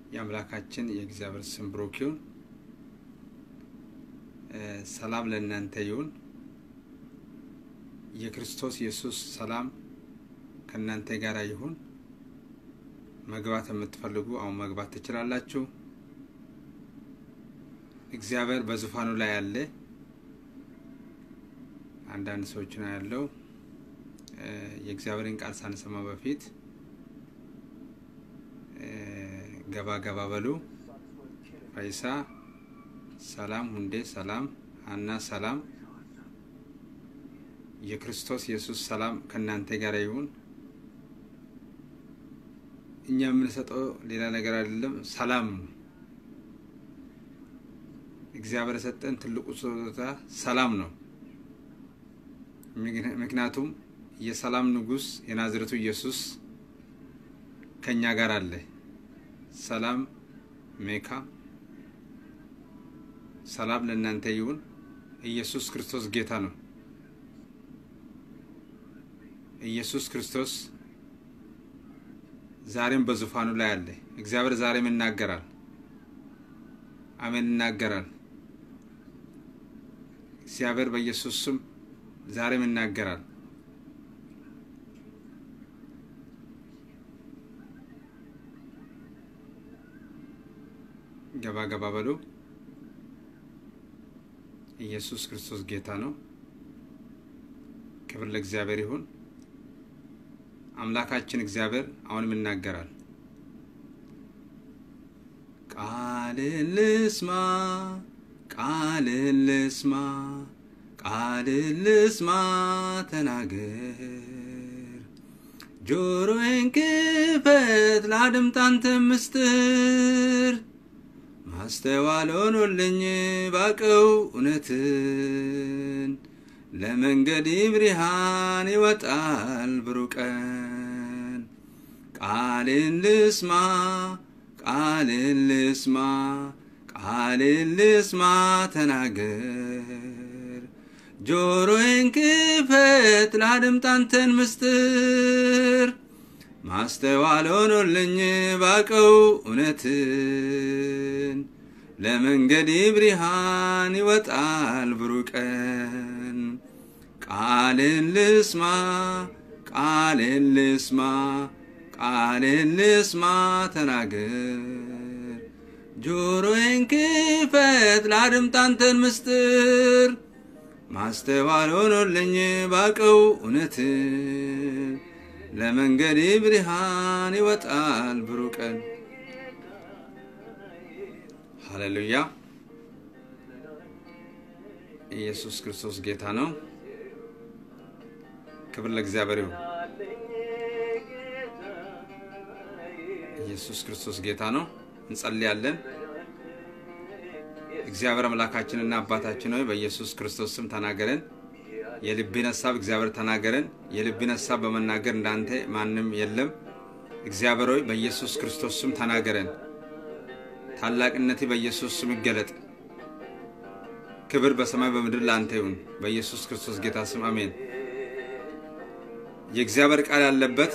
የአምላካችን የእግዚአብሔር ስም ብሩክ ይሁን። ሰላም ለእናንተ ይሁን። የክርስቶስ ኢየሱስ ሰላም ከእናንተ ጋር ይሁን። መግባት የምትፈልጉ አሁን መግባት ትችላላችሁ። እግዚአብሔር በዙፋኑ ላይ አለ። አንዳንድ ሰዎች ነው ያለው። የእግዚአብሔርን ቃል ሳንሰማ በፊት ገባ ገባ በሉ። ፈይሳ ሰላም፣ ሁንዴ ሰላም፣ ሀና ሰላም። የክርስቶስ ኢየሱስ ሰላም ከእናንተ ጋር ይሁን። እኛ የምንሰጠው ሌላ ነገር አይደለም፣ ሰላም ነው። እግዚአብሔር የሰጠን ትልቁ ስጦታ ሰላም ነው። ምክንያቱም የሰላም ንጉሥ የናዝሬቱ ኢየሱስ ከእኛ ጋር አለ። ሰላም ሜካ፣ ሰላም ለእናንተ ይሁን። ኢየሱስ ክርስቶስ ጌታ ነው። ኢየሱስ ክርስቶስ ዛሬም በዙፋኑ ላይ አለ። እግዚአብሔር ዛሬም ይናገራል። አሜን፣ ይናገራል። እግዚአብሔር በኢየሱስ ስም ዛሬም ይናገራል። ገባ ገባ በሉ። ኢየሱስ ክርስቶስ ጌታ ነው። ክብር ለእግዚአብሔር ይሁን። አምላካችን እግዚአብሔር አሁንም ይናገራል። ቃልን ልስማ፣ ቃልን ልስማ፣ ቃልን ልስማ፣ ተናገር። ጆሮዬን ክፈት ላድምጥ አንተ ምስጢር ማስተዋል ሆኖልኝ ባቀው እውነትን ለመንገድ ብርሃን ይወጣል ብሩህ ቀን። ቃልን ልስማ ቃልን ልስማ ቃልን ልስማ ተናገር። ጆሮዬን ክፈት ላድምጥ አንተን ምስጢር ማስተዋል ሆኖልኝ ባቀው እውነትን ለመንገድ ብርሃን ይወጣል ብሩህ ቀን። ቃልን ልስማ ቃልን ልስማ ቃልን ልስማ ተናገር። ጆሮዬን ክፈት ላድምጥ አንተን ምስጢር ማስተዋል ሆኖልኝ ባቀው እውነትን ለመንገድ ብርሃን ይወጣል ብሩህ ቀን። ሃሌሉያ! ኢየሱስ ክርስቶስ ጌታ ነው። ክብር ለእግዚአብሔር ይሁን። ኢየሱስ ክርስቶስ ጌታ ነው። እንጸልያለን። እግዚአብሔር አምላካችንና አባታችን ሆይ በኢየሱስ ክርስቶስ ስም ተናገረን። የልብን ሀሳብ እግዚአብሔር ተናገረን። የልብን ሀሳብ በመናገር እንዳንተ ማንም የለም። እግዚአብሔር ሆይ በኢየሱስ ክርስቶስ ስም ተናገረን። ታላቅነቴ በኢየሱስ ስም ይገለጥ። ክብር በሰማይ በምድር ለአንተ ይሁን። በኢየሱስ ክርስቶስ ጌታ ስም አሜን። የእግዚአብሔር ቃል ያለበት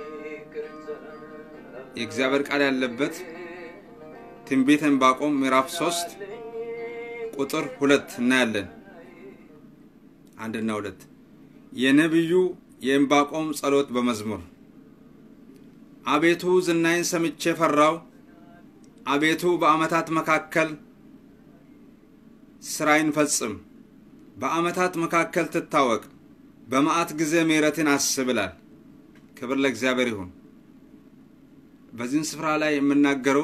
የእግዚአብሔር ቃል ያለበት ትንቢተ ዕንባቆም ምዕራፍ ሶስት ቁጥር ሁለት እናያለን። አንድና ሁለት የነቢዩ የዕንባቆም ጸሎት በመዝሙር አቤቱ ዝናይን ሰምቼ ፈራው። አቤቱ በዓመታት መካከል ስራይን ፈጽም፣ በዓመታት መካከል ትታወቅ፣ በመዓት ጊዜ ምሕረትን አስብ ይላል። ክብር ለእግዚአብሔር ይሁን። በዚህን ስፍራ ላይ የምናገረው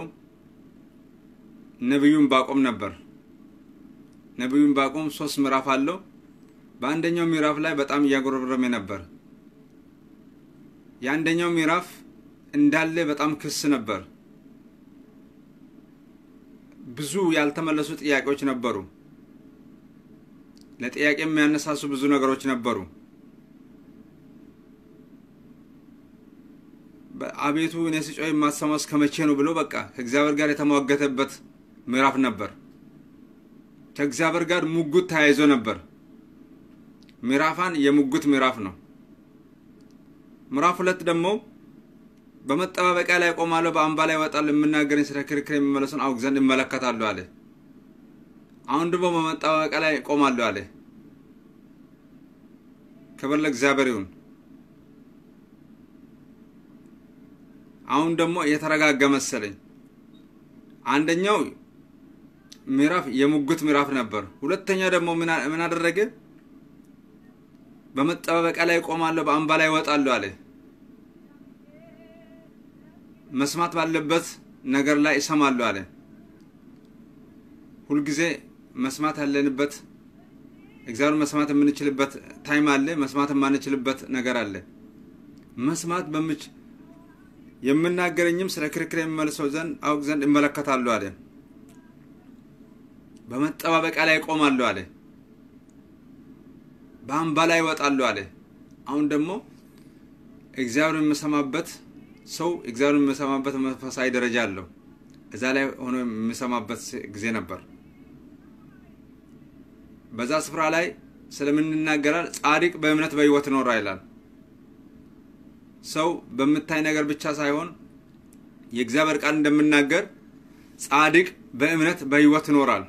ነቢዩ ዕንባቆም ነበር። ነቢዩ ዕንባቆም ሶስት ምዕራፍ አለው። በአንደኛው ምዕራፍ ላይ በጣም እያጎረበረመ ነበር። የአንደኛው ምዕራፍ እንዳለ በጣም ክስ ነበር። ብዙ ያልተመለሱ ጥያቄዎች ነበሩ። ለጥያቄ የሚያነሳሱ ብዙ ነገሮች ነበሩ። አቤቱ እኔ ስጮህ የማትሰማው እስከ መቼ ነው ብሎ በቃ ከእግዚአብሔር ጋር የተሟገተበት ምዕራፍ ነበር። ከእግዚአብሔር ጋር ሙጉት ተያይዞ ነበር። ምዕራፋን የሙጉት ምዕራፍ ነው። ምዕራፍ ሁለት ደግሞ በመጠባበቂያ ላይ ቆማለሁ፣ በአምባ ላይ እወጣለሁ፣ የምናገረኝ ስለ ክርክር የሚመለሱን አውቅ ዘንድ እመለከታለሁ አለ። አሁን ደግሞ በመጠባበቂያ ላይ ቆማለሁ አለ። ክብር ለእግዚአብሔር ይሁን። አሁን ደግሞ የተረጋጋ መሰለኝ። አንደኛው ምዕራፍ የሙግት ምዕራፍ ነበር። ሁለተኛ ደግሞ ምን አደረገ? በመጠባበቂያ ላይ ቆማለሁ፣ በአምባ ላይ እወጣለሁ አለ። መስማት ባለበት ነገር ላይ እሰማለሁ አለ። ሁልጊዜ መስማት ያለንበት እግዚአብሔር መስማት የምንችልበት ታይም አለ፣ መስማት የማንችልበት ነገር አለ። መስማት በምች የምናገረኝም ስለ ክርክር የሚመልሰው ዘንድ አውቅ ዘንድ እመለከታለሁ አለ። በመጠባበቂያ ላይ እቆማለሁ አለ። በአምባ ላይ እወጣለሁ አለ። አሁን ደግሞ እግዚአብሔር የምሰማበት ሰው እግዚአብሔር የሚሰማበት መንፈሳዊ ደረጃ አለው። እዛ ላይ ሆኖ የሚሰማበት ጊዜ ነበር። በዛ ስፍራ ላይ ስለምንናገራል ጻድቅ በእምነት በሕይወት ይኖራ ይላል። ሰው በምታይ ነገር ብቻ ሳይሆን የእግዚአብሔር ቃል እንደምናገር ጻድቅ በእምነት በሕይወት ይኖራል።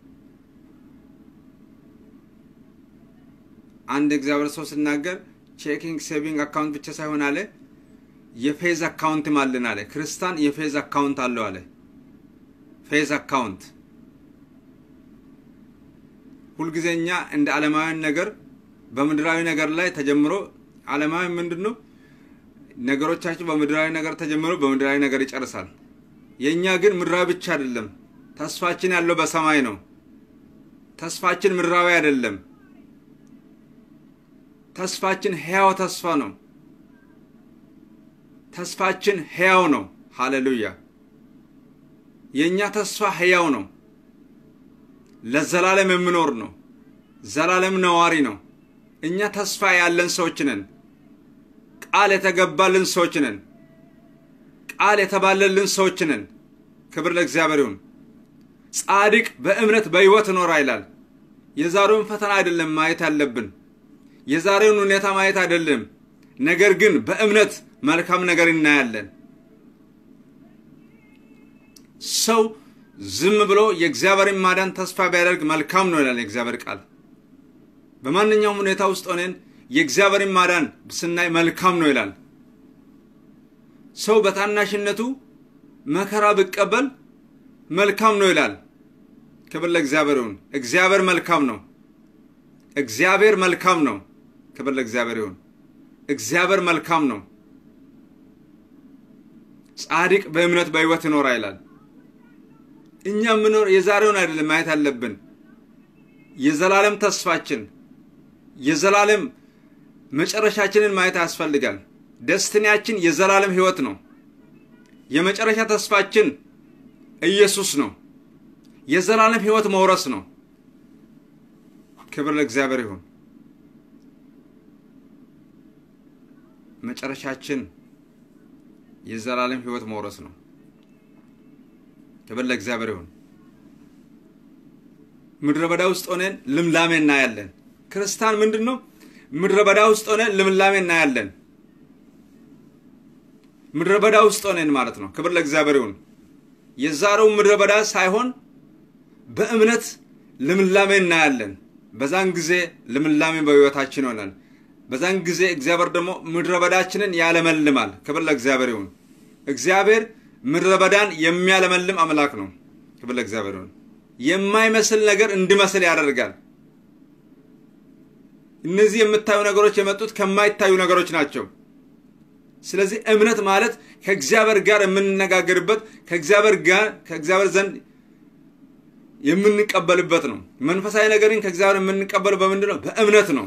አንድ እግዚአብሔር ሰው ሲናገር ቼኪንግ ሴቪንግ አካውንት ብቻ ሳይሆን አለ የፌዝ አካውንትም አለን አለ። ክርስቲያን የፌዝ አካውንት አለው አለ። ፌዝ አካውንት ሁልጊዜ እኛ እንደ ዓለማውያን ነገር በምድራዊ ነገር ላይ ተጀምሮ ዓለማዊ ምንድን ነው ነገሮቻችን በምድራዊ ነገር ተጀምሮ በምድራዊ ነገር ይጨርሳል። የእኛ ግን ምድራዊ ብቻ አይደለም። ተስፋችን ያለው በሰማይ ነው። ተስፋችን ምድራዊ አይደለም። ተስፋችን ሕያው ተስፋ ነው። ተስፋችን ሕያው ነው። ሃሌሉያ! የእኛ ተስፋ ሕያው ነው። ለዘላለም የምኖር ነው። ዘላለም ነዋሪ ነው። እኛ ተስፋ ያለን ሰዎች ነን። ቃል የተገባልን ሰዎች ነን። ቃል የተባለልን ሰዎች ነን። ክብር ለእግዚአብሔር ይሁን። ጻድቅ በእምነት በሕይወት እኖራ ይላል። የዛሬውን ፈተና አይደለም ማየት ያለብን፣ የዛሬውን ሁኔታ ማየት አይደለም። ነገር ግን በእምነት መልካም ነገር እናያለን። ሰው ዝም ብሎ የእግዚአብሔርን ማዳን ተስፋ ቢያደርግ መልካም ነው ይላል የእግዚአብሔር ቃል። በማንኛውም ሁኔታ ውስጥ ሆነን የእግዚአብሔርን ማዳን ስናይ መልካም ነው ይላል። ሰው በታናሽነቱ መከራ ቢቀበል መልካም ነው ይላል። ክብር ለእግዚአብሔር ይሁን። እግዚአብሔር መልካም ነው። እግዚአብሔር መልካም ነው። ክብር ለእግዚአብሔር ይሁን። እግዚአብሔር መልካም ነው። ጻድቅ በእምነት በሕይወት ይኖራ ይላል። እኛ የምኖር የዛሬውን አይደለም ማየት አለብን። የዘላለም ተስፋችን የዘላለም መጨረሻችንን ማየት ያስፈልጋል። ደስትኒያችን የዘላለም ሕይወት ነው። የመጨረሻ ተስፋችን ኢየሱስ ነው። የዘላለም ሕይወት መውረስ ነው። ክብር ለእግዚአብሔር ይሁን። መጨረሻችን የዘላለም ሕይወት መውረስ ነው። ክብር ለእግዚአብሔር ይሁን። ምድረ በዳ ውስጥ ሆነን ልምላሜ እናያለን። ክርስቲያን ምንድን ነው? ምድረ በዳ ውስጥ ሆነን ልምላሜ እናያለን። ምድረ በዳ ውስጥ ሆነን ማለት ነው። ክብር ለእግዚአብሔር ይሁን። የዛሬው ምድረ በዳ ሳይሆን በእምነት ልምላሜ እናያለን። በዛን ጊዜ ልምላሜ በሕይወታችን ይሆናል። በዛን ጊዜ እግዚአብሔር ደግሞ ምድረ በዳችንን ያለመልማል። ክብር ለእግዚአብሔር ይሁን። እግዚአብሔር ምድረ በዳን የሚያለመልም አምላክ ነው። ክብር ለእግዚአብሔር ይሁን። የማይመስል ነገር እንዲመስል ያደርጋል። እነዚህ የምታዩ ነገሮች የመጡት ከማይታዩ ነገሮች ናቸው። ስለዚህ እምነት ማለት ከእግዚአብሔር ጋር የምንነጋገርበት ከእግዚአብሔር ጋር ከእግዚአብሔር ዘንድ የምንቀበልበት ነው። መንፈሳዊ ነገርን ከእግዚአብሔር የምንቀበለው በምንድን ነው? በእምነት ነው።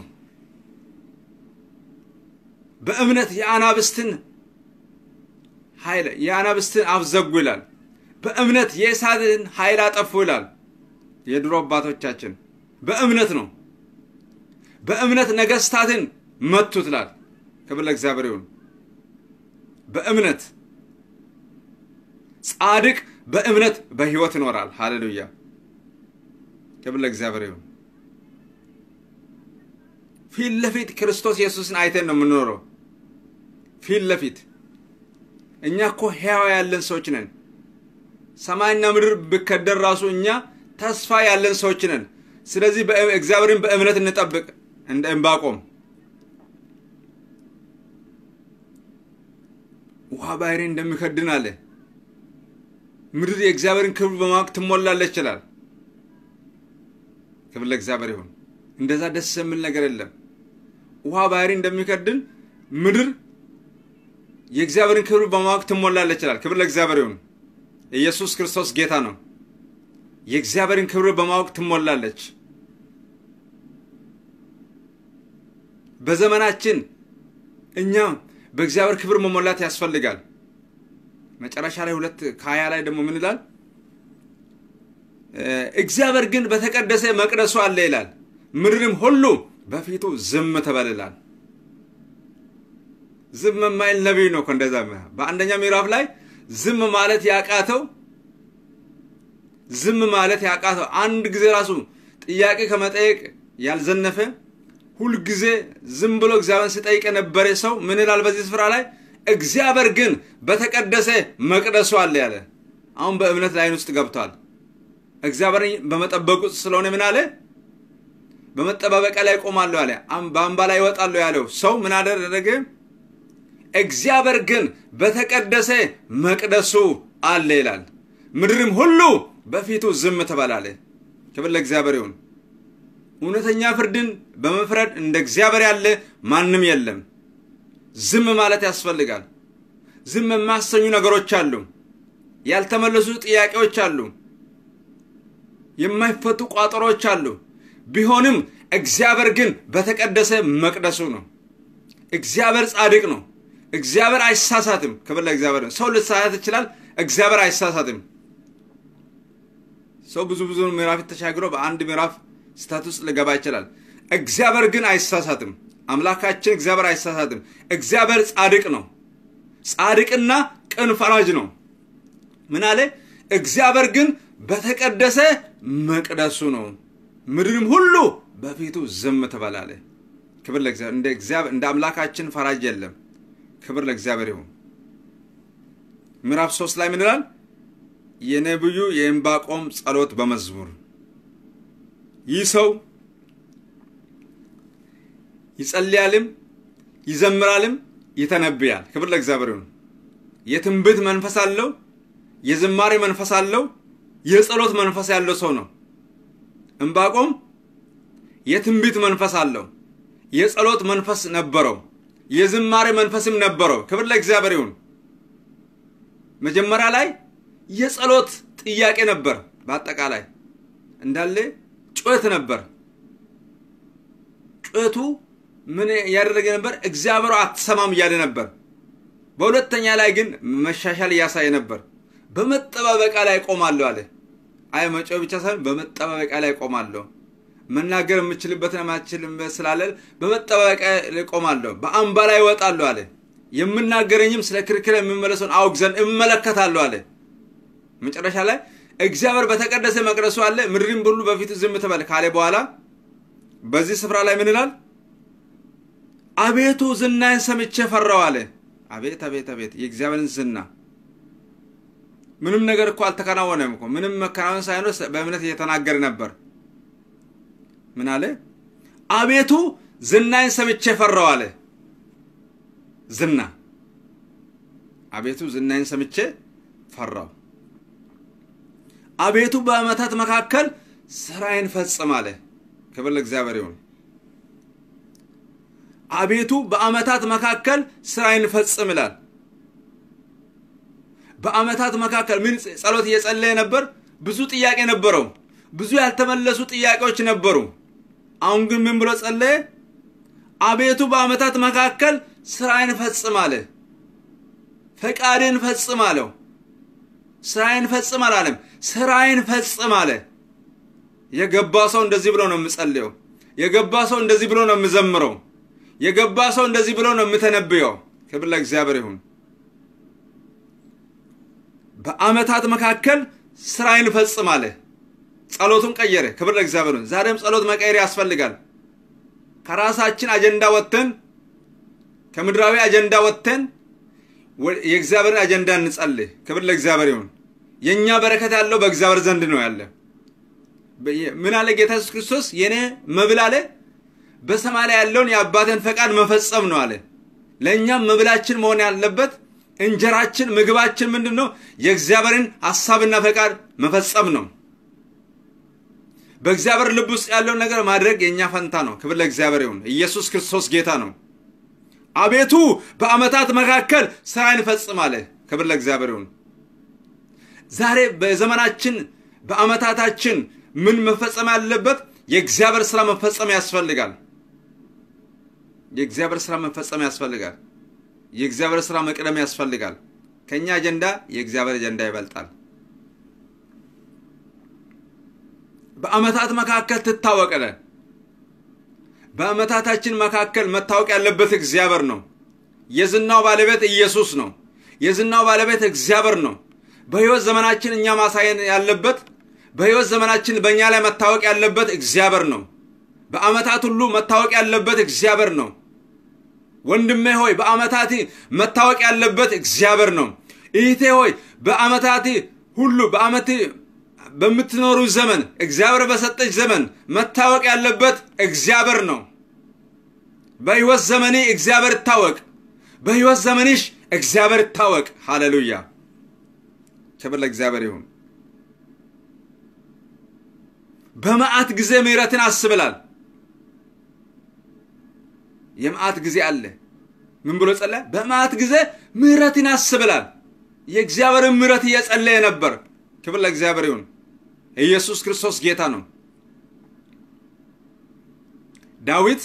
በእምነት የአናብስትን ኃይል የአናብስትን አብዘጉ ይላል። በእምነት የእሳትን ኃይል አጠፉ ይላል። የድሮ አባቶቻችን በእምነት ነው። በእምነት ነገስታትን መቱት ይላል። ክብር ለእግዚአብሔር ይሁን። በእምነት ጻድቅ በእምነት በሕይወት ይኖራል። ሃሌሉያ! ክብር ለእግዚአብሔር ይሁን። ፊት ለፊት ክርስቶስ ኢየሱስን አይተን ነው የምንኖረው። ፊት ለፊት እኛ እኮ ሕያው ያለን ሰዎች ነን። ሰማይና ምድር ብከደር ራሱ እኛ ተስፋ ያለን ሰዎች ነን። ስለዚህ እግዚአብሔርን በእምነት እንጠብቅ እንደ ዕንባቆም ውሃ ባህሪ እንደሚከድን አለ። ምድር የእግዚአብሔርን ክብር በማወቅ ትሞላለች ይችላል። ክብር ለእግዚአብሔር ይሁን። እንደዛ ደስ የሚል ነገር የለም። ውሃ ባህሪ እንደሚከድን ምድር የእግዚአብሔርን ክብር በማወቅ ትሞላለች ይችላል። ክብር ለእግዚአብሔር ይሁን። ኢየሱስ ክርስቶስ ጌታ ነው። የእግዚአብሔርን ክብር በማወቅ ትሞላለች። በዘመናችን እኛም በእግዚአብሔር ክብር መሞላት ያስፈልጋል። መጨረሻ ላይ ሁለት ከሀያ ላይ ደግሞ ምን ይላል? እግዚአብሔር ግን በተቀደሰ መቅደሱ አለ ይላል። ምድርም ሁሉ በፊቱ ዝም ትበል ይላል። ዝም የማይል ነቢይ ነው እኮ እንደዛ። በአንደኛ ምዕራፍ ላይ ዝም ማለት ያቃተው ዝም ማለት ያቃተው አንድ ጊዜ ራሱ ጥያቄ ከመጠየቅ ያልዘነፈ ሁልጊዜ ዝም ብሎ እግዚአብሔርን ሲጠይቅ የነበረ ሰው ምን ይላል በዚህ ስፍራ ላይ? እግዚአብሔር ግን በተቀደሰ መቅደሱ አለ ያለ። አሁን በእምነት ላይን ውስጥ ገብቷል። እግዚአብሔርን በመጠበቁ ስለሆነ ምን አለ? በመጠባበቂያ ላይ ቆማለሁ አለ። በአምባ ላይ ይወጣለሁ ያለው ሰው ምን አደረገ? እግዚአብሔር ግን በተቀደሰ መቅደሱ አለ ይላል። ምድርም ሁሉ በፊቱ ዝም ትበላለ። ክብር ለእግዚአብሔር ይሁን። እውነተኛ ፍርድን በመፍረድ እንደ እግዚአብሔር ያለ ማንም የለም። ዝም ማለት ያስፈልጋል። ዝም የማያሰኙ ነገሮች አሉ። ያልተመለሱ ጥያቄዎች አሉ። የማይፈቱ ቋጠሮች አሉ። ቢሆንም እግዚአብሔር ግን በተቀደሰ መቅደሱ ነው። እግዚአብሔር ጻድቅ ነው። እግዚአብሔር አይሳሳትም። ክብር ለእግዚአብሔር። ሰው ልሳሳት ይችላል። እግዚአብሔር አይሳሳትም። ሰው ብዙ ብዙ ምዕራፍ ተሻግሮ በአንድ ምዕራፍ ስህተት ውስጥ ሊገባ ይችላል። እግዚአብሔር ግን አይሳሳትም። አምላካችን እግዚአብሔር አይሳሳትም። እግዚአብሔር ጻድቅ ነው። ጻድቅና ቅን ፈራጅ ነው። ምን አለ? እግዚአብሔር ግን በተቀደሰ መቅደሱ ነው፣ ምድርም ሁሉ በፊቱ ዝም ትበላለ። ክብር ለእግዚአብሔር። እንደ አምላካችን ፈራጅ የለም። ክብር ለእግዚአብሔር ይሁን። ምዕራፍ ሶስት ላይ ምን ይላል? የነቢዩ የዕንባቆም ጸሎት በመዝሙር ይህ ሰው ይጸልያልም ይዘምራልም ይተነብያል። ክብር ለእግዚአብሔር ይሁን። የትንቢት መንፈስ አለው፣ የዝማሬ መንፈስ አለው፣ የጸሎት መንፈስ ያለው ሰው ነው። ዕንባቆም የትንቢት መንፈስ አለው፣ የጸሎት መንፈስ ነበረው፣ የዝማሬ መንፈስም ነበረው። ክብር ለእግዚአብሔር ይሁን። መጀመሪያ ላይ የጸሎት ጥያቄ ነበር። በአጠቃላይ እንዳለ ጩኸት ነበር። ጩኸቱ ምን እያደረገ ነበር? እግዚአብሔር አትሰማም እያለ ነበር። በሁለተኛ ላይ ግን መሻሻል እያሳየ ነበር። በመጠባበቂያ ላይ ቆማለሁ አለ። አይ መጮህ ብቻ ሳይሆን በመጠባበቂያ ላይ ቆማለሁ። መናገር የምችልበትን ማችልም ስላለ በመጠባበቂያ ላይ ቆማለሁ። በአምባ ላይ እወጣለሁ አለ። የምናገረኝም ስለ ክርክር የሚመለሰውን አውቅ ዘንድ እመለከታለሁ አለ። መጨረሻ ላይ እግዚአብሔር በተቀደሰ መቅደሱ አለ፣ ምድርም ሁሉ በፊቱ ዝም ትበል ካለ በኋላ በዚህ ስፍራ ላይ ምን ይላል? አቤቱ ዝናዬን ሰምቼ ፈራው አለ። አቤት አቤት አቤት! የእግዚአብሔርን ዝና ምንም ነገር እኮ አልተከናወነም እኮ ምንም መከናወን ሳይኖር በእምነት እየተናገረ ነበር። ምን አለ? አቤቱ ዝናዬን ሰምቼ ፈራው አለ። ዝና አቤቱ ዝናዬን ሰምቼ ፈራው። አቤቱ በዓመታት መካከል ስራዬን ፈጽም አለ። ክብር ለእግዚአብሔር ይሁን። አቤቱ በዓመታት መካከል ስራዬን ፈጽም ይላል። በዓመታት መካከል ምን ጸሎት እየጸለየ ነበር? ብዙ ጥያቄ ነበረው። ብዙ ያልተመለሱ ጥያቄዎች ነበሩ። አሁን ግን ምን ብሎ ጸለየ? አቤቱ በዓመታት መካከል ስራዬን ፈጽም አለ። ፈቃድን ፈጽም አለው። ስራዬን ፈጽም አላለም። ስራዬን ፈጽም አለ። የገባ ሰው እንደዚህ ብሎ ነው የምጸልየው። የገባ ሰው እንደዚህ ብሎ ነው የምዘምረው። የገባ ሰው እንደዚህ ብሎ ነው የምተነብየው። ክብር ለእግዚአብሔር ይሁን። በዓመታት መካከል ስራዬን ፈጽም አለ። ጸሎቱን ቀየረ። ክብር ለእግዚአብሔር ይሁን። ዛሬም ጸሎት መቀየር ያስፈልጋል። ከራሳችን አጀንዳ ወጥተን ከምድራዊ አጀንዳ ወጥተን የእግዚአብሔርን አጀንዳ እንጸልይ። ክብር ለእግዚአብሔር ይሁን። የእኛ በረከት ያለው በእግዚአብሔር ዘንድ ነው ያለ። ምን አለ ጌታ ኢየሱስ ክርስቶስ? የኔ መብል አለ በሰማይ ላይ ያለውን የአባትን ፈቃድ መፈጸም ነው አለ። ለእኛም መብላችን መሆን ያለበት እንጀራችን፣ ምግባችን ምንድን ነው? የእግዚአብሔርን ሀሳብና ፈቃድ መፈጸም ነው። በእግዚአብሔር ልብ ውስጥ ያለውን ነገር ማድረግ የእኛ ፈንታ ነው። ክብር ለእግዚአብሔር ይሁን። ኢየሱስ ክርስቶስ ጌታ ነው። አቤቱ በዓመታት መካከል ስራን ፈጽም አለ። ክብር ለእግዚአብሔር ይሁን። ዛሬ በዘመናችን በዓመታታችን ምን መፈጸም ያለበት? የእግዚአብሔር ስራ መፈጸም ያስፈልጋል። የእግዚአብሔር ስራ መፈጸም ያስፈልጋል። የእግዚአብሔር ስራ መቅደም ያስፈልጋል። ከእኛ አጀንዳ የእግዚአብሔር አጀንዳ ይበልጣል። በዓመታት መካከል ትታወቀለ። በዓመታታችን መካከል መታወቅ ያለበት እግዚአብሔር ነው። የዝናው ባለቤት ኢየሱስ ነው። የዝናው ባለቤት እግዚአብሔር ነው። በሕይወት ዘመናችን እኛ ማሳየን ያለበት በሕይወት ዘመናችን በእኛ ላይ መታወቅ ያለበት እግዚአብሔር ነው። በዓመታት ሁሉ መታወቅ ያለበት እግዚአብሔር ነው። ወንድሜ ሆይ በዓመታት መታወቅ ያለበት እግዚአብሔር ነው። እህቴ ሆይ በዓመታት ሁሉ በዓመት በምትኖሩ ዘመን እግዚአብሔር በሰጠች ዘመን መታወቅ ያለበት እግዚአብሔር ነው። በሕይወት ዘመኔ እግዚአብሔር ይታወቅ። በሕይወት ዘመንሽ እግዚአብሔር ይታወቅ። ሃሌሉያ! ክብር ለእግዚአብሔር ይሁን። በመዓት ጊዜ ምሕረትን አስብላል። የመዓት ጊዜ አለ። ምን ብሎ ጸለየ? በመዓት ጊዜ ምሕረትን አስብላል። የእግዚአብሔርን ምሕረት እየጸለየ ነበር። ክብር ለእግዚአብሔር ይሁን። ኢየሱስ ክርስቶስ ጌታ ነው። ዳዊት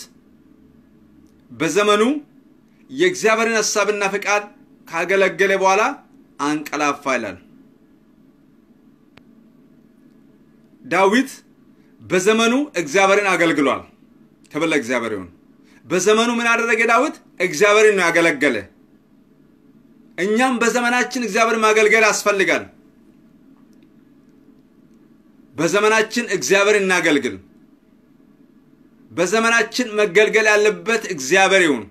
በዘመኑ የእግዚአብሔርን ሐሳብና ፈቃድ ካገለገለ በኋላ አንቀላፋ ይላል። ዳዊት በዘመኑ እግዚአብሔርን አገልግሏል። ክብር ለእግዚአብሔር ይሁን። በዘመኑ ምን አደረገ ዳዊት? እግዚአብሔርን ነው ያገለገለ። እኛም በዘመናችን እግዚአብሔርን ማገልገል ያስፈልጋል። በዘመናችን እግዚአብሔር እናገልግል። በዘመናችን መገልገል ያለበት እግዚአብሔር ይሁን።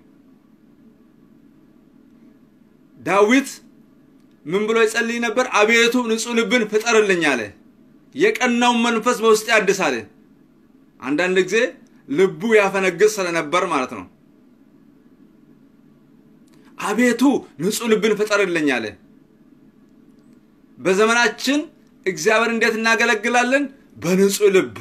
ዳዊት ምን ብሎ ይጸልይ ነበር? አቤቱ ንጹሕ ልብን ፍጠርልኝ አለ። የቀናውን መንፈስ በውስጥ ያድስ አለ። አንዳንድ ጊዜ ልቡ ያፈነግጥ ስለነበር ማለት ነው። አቤቱ ንጹሕ ልብን ፍጠርልኝ አለ። በዘመናችን እግዚአብሔር እንዴት እናገለግላለን? በንጹሕ ልብ።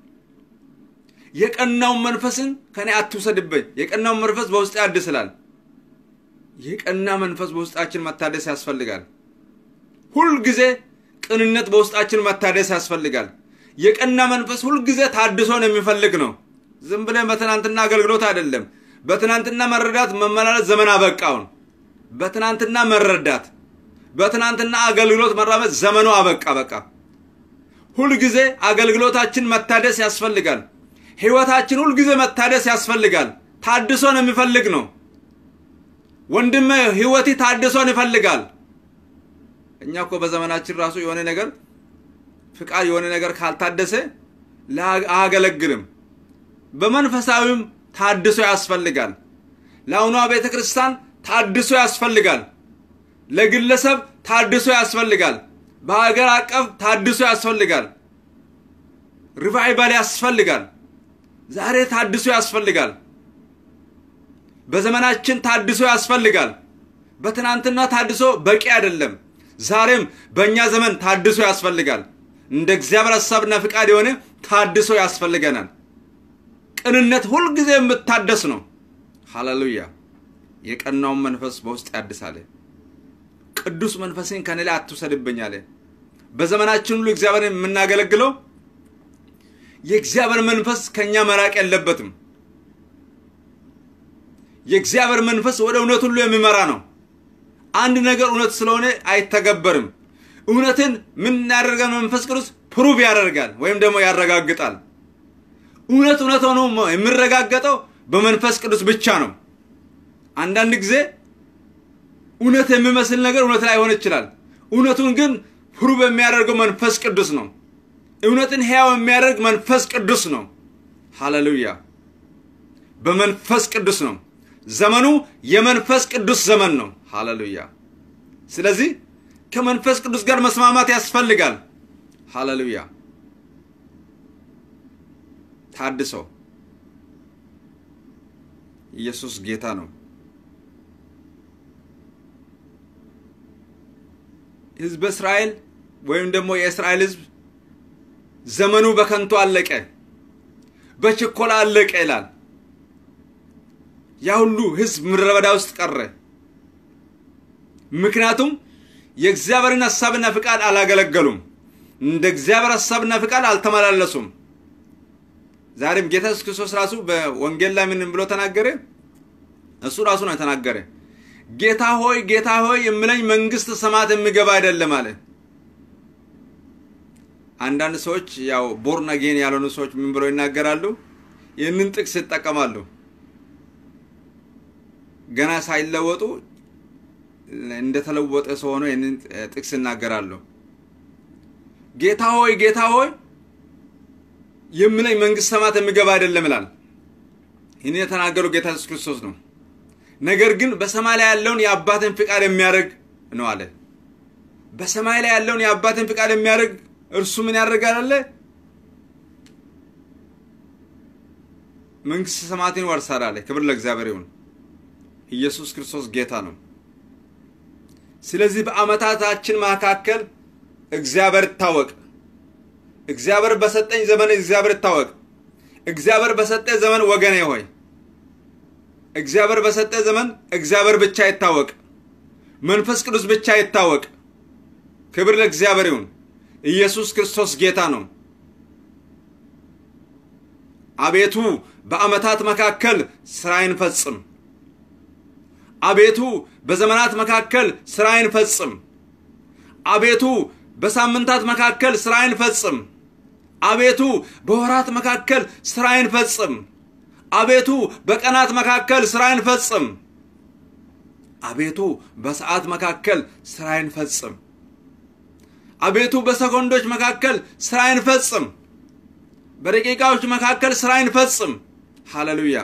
የቀናውን መንፈስን ከኔ አትውሰድብኝ፣ የቀናውን መንፈስ በውስጥ ያድስላል። የቀና መንፈስ በውስጣችን መታደስ ያስፈልጋል። ሁልጊዜ ቅንነት በውስጣችን መታደስ ያስፈልጋል። የቀና መንፈስ ሁልጊዜ ታድሶን የሚፈልግ ነው። ዝም ብለን በትናንትና አገልግሎት አይደለም። በትናንትና መረዳት መመላለስ ዘመን አበቃውን። በትናንትና መረዳት በትናንትና አገልግሎት መራመድ ዘመኑ አበቃ። በቃ ሁልጊዜ አገልግሎታችን መታደስ ያስፈልጋል። ሕይወታችን ሁልጊዜ መታደስ ያስፈልጋል። ታድሶን የሚፈልግ ነው። ወንድሜ ሕይወቴ ታድሶን ይፈልጋል። እኛ እኮ በዘመናችን ራሱ የሆነ ነገር ፍቃድ የሆነ ነገር ካልታደሰ አያገለግልም። በመንፈሳዊም ታድሶ ያስፈልጋል። ለአሁኗ ቤተ ክርስቲያን ታድሶ ያስፈልጋል። ለግለሰብ ታድሶ ያስፈልጋል። በሀገር አቀፍ ታድሶ ያስፈልጋል። ሪቫይቫል ያስፈልጋል። ዛሬ ታድሶ ያስፈልጋል። በዘመናችን ታድሶ ያስፈልጋል። በትናንትና ታድሶ በቂ አይደለም። ዛሬም በእኛ ዘመን ታድሶ ያስፈልጋል። እንደ እግዚአብሔር ሀሳብና ፍቃድ የሆነ ታድሶ ያስፈልገናል። ቅንነት ሁልጊዜ የምታደስ ነው። ሃሌሉያ! የቀናውን መንፈስ በውስጥ ያድሳል። ቅዱስ መንፈስን ከኔ ላይ አትውሰድብኝ አለ። በዘመናችን ሁሉ እግዚአብሔርን የምናገለግለው የእግዚአብሔር መንፈስ ከእኛ መራቅ የለበትም። የእግዚአብሔር መንፈስ ወደ እውነት ሁሉ የሚመራ ነው። አንድ ነገር እውነት ስለሆነ አይተገበርም። እውነትን ምን ያደርጋል? መንፈስ ቅዱስ ፕሩቭ ያደርጋል ወይም ደግሞ ያረጋግጣል። እውነት እውነት ሆኖ የሚረጋገጠው በመንፈስ ቅዱስ ብቻ ነው። አንዳንድ ጊዜ እውነት የሚመስል ነገር እውነት ላይሆን ይችላል። እውነቱን ግን ፕሩቭ የሚያደርገው መንፈስ ቅዱስ ነው። እውነትን ሕያው የሚያደርግ መንፈስ ቅዱስ ነው። ሃሌሉያ! በመንፈስ ቅዱስ ነው። ዘመኑ የመንፈስ ቅዱስ ዘመን ነው። ሃሌሉያ! ስለዚህ ከመንፈስ ቅዱስ ጋር መስማማት ያስፈልጋል። ሃሌሉያ። ታድሶ ኢየሱስ ጌታ ነው። ህዝበ እስራኤል ወይም ደግሞ የእስራኤል ህዝብ ዘመኑ በከንቱ አለቀ፣ በችኮላ አለቀ ይላል። ያ ሁሉ ህዝብ ምድረ በዳ ውስጥ ቀረ። ምክንያቱም የእግዚአብሔርን ሀሳብና ፍቃድ አላገለገሉም። እንደ እግዚአብሔር ሀሳብና ፍቃድ አልተመላለሱም። ዛሬም ጌታ ኢየሱስ ክርስቶስ ራሱ በወንጌል ላይ ምን ብሎ ተናገረ? እሱ ራሱ ነው የተናገረ። ጌታ ሆይ ጌታ ሆይ የምለኝ መንግስት ሰማያት የሚገባ አይደለም አለ። አንዳንድ ሰዎች ያው ቦርን አጌን ያልሆኑ ሰዎች ምን ብለው ይናገራሉ? ይህንን ጥቅስ ይጠቀማሉ። ገና ሳይለወጡ እንደተለወጠ ሰው ሆነው ይህንን ጥቅስ ይናገራሉ። ጌታ ሆይ ጌታ ሆይ የምለኝ መንግስት ሰማያት የሚገባ አይደለም ይላል። ይህን የተናገረው ጌታ ኢየሱስ ክርስቶስ ነው። ነገር ግን በሰማይ ላይ ያለውን የአባትን ፍቃድ የሚያደርግ ነው አለ። በሰማይ ላይ ያለውን የአባትን ፍቃድ የሚያደርግ እርሱ ምን ያደርጋል አለ? መንግስት ሰማያትን ይወርሳል አለ። ክብር ለእግዚአብሔር ይሁን። ኢየሱስ ክርስቶስ ጌታ ነው። ስለዚህ በአመታታችን መካከል እግዚአብሔር ይታወቅ። እግዚአብሔር በሰጠኝ ዘመን እግዚአብሔር ይታወቅ። እግዚአብሔር በሰጠ ዘመን ወገኔ ሆይ እግዚአብሔር በሰጠ ዘመን እግዚአብሔር ብቻ ይታወቅ። መንፈስ ቅዱስ ብቻ ይታወቅ። ክብር ለእግዚአብሔር ይሁን። ኢየሱስ ክርስቶስ ጌታ ነው። አቤቱ በአመታት መካከል ስራዬን ፈጽም። አቤቱ በዘመናት መካከል ስራዬን ፈጽም። አቤቱ በሳምንታት መካከል ስራዬን ፈጽም። አቤቱ በወራት መካከል ስራዬን ፈጽም። አቤቱ በቀናት መካከል ስራዬን ፈጽም። አቤቱ በሰዓት መካከል ስራዬን ፈጽም። አቤቱ በሰኮንዶች መካከል ስራዬን ፈጽም። በደቂቃዎች መካከል ስራዬን ፈጽም። ሃሌሉያ።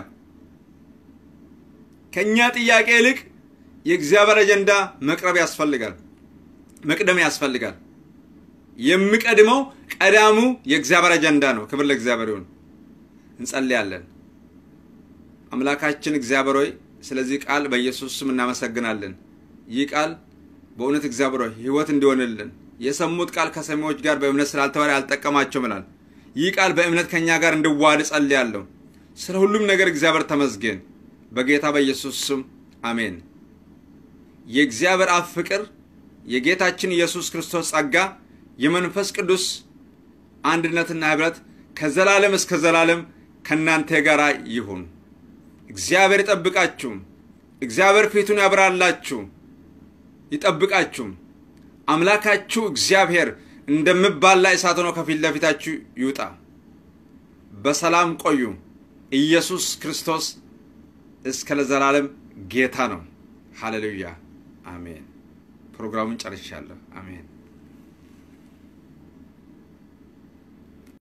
ከእኛ ጥያቄ ይልቅ የእግዚአብሔር አጀንዳ መቅረብ ያስፈልጋል፣ መቅደም ያስፈልጋል። የሚቀድመው ቀዳሙ የእግዚአብሔር አጀንዳ ነው። ክብር ለእግዚአብሔር ይሁን። እንጸልያለን። አምላካችን እግዚአብሔር ሆይ ስለዚህ ቃል በኢየሱስ ስም እናመሰግናለን። ይህ ቃል በእውነት እግዚአብሔር ሆይ ሕይወት እንዲሆንልን የሰሙት ቃል ከሰሚዎች ጋር በእምነት ስላልተዋረ አልጠቀማቸውም ይላል። ይህ ቃል በእምነት ከእኛ ጋር እንዲዋሃድ ጸልያለሁ። ስለ ሁሉም ነገር እግዚአብሔር ተመስገን። በጌታ በኢየሱስ ስም አሜን። የእግዚአብሔር አብ ፍቅር፣ የጌታችን ኢየሱስ ክርስቶስ ጸጋ፣ የመንፈስ ቅዱስ አንድነትና ኅብረት ከዘላለም እስከ ዘላለም ከእናንተ ጋር ይሁን። እግዚአብሔር ይጠብቃችሁም። እግዚአብሔር ፊቱን ያብራላችሁ ይጠብቃችሁም። አምላካችሁ እግዚአብሔር እንደሚባላ እሳት ሆኖ ከፊት ለፊታችሁ ይውጣ። በሰላም ቆዩ። ኢየሱስ ክርስቶስ እስከ ለዘላለም ጌታ ነው። ሃሌሉያ አሜን። ፕሮግራሙን ጨርሻለሁ። አሜን።